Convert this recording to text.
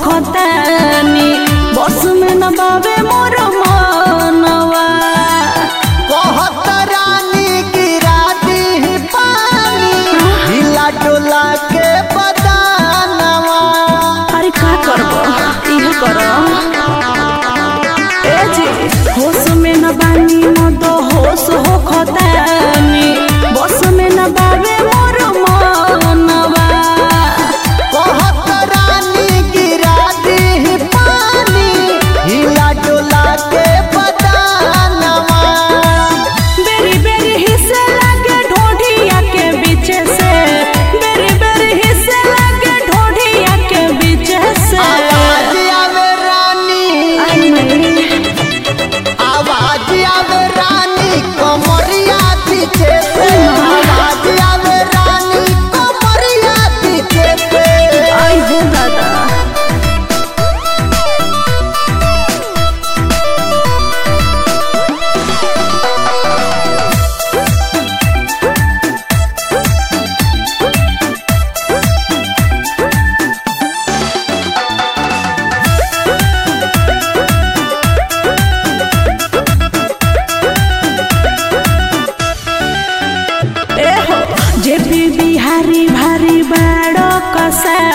खतानी बस में न बाबे मोर मनवा कहत रानी गिरा दी पानी हिला डोला के बदानवा अरे का करब इहे कर ए जी होश में न बानी न तो होश हो खतानी बस में न बाबे मोर मनवा कहत रानी गिरा दी पानी हिला डोला के बदानवा बेरी बेरी हिस्से लागे ढोढिया के बीच से बेरी बेरी हिस्से लागे ढोढिया के बीच से आवाज आवे रानी आई मैं आवाज आवे रानी कमरिया पीछे से आवाज आवे रानी कमरिया पीछे से आई हो दादा ए हो जे भी बिहारी भारी बाड़ो कसा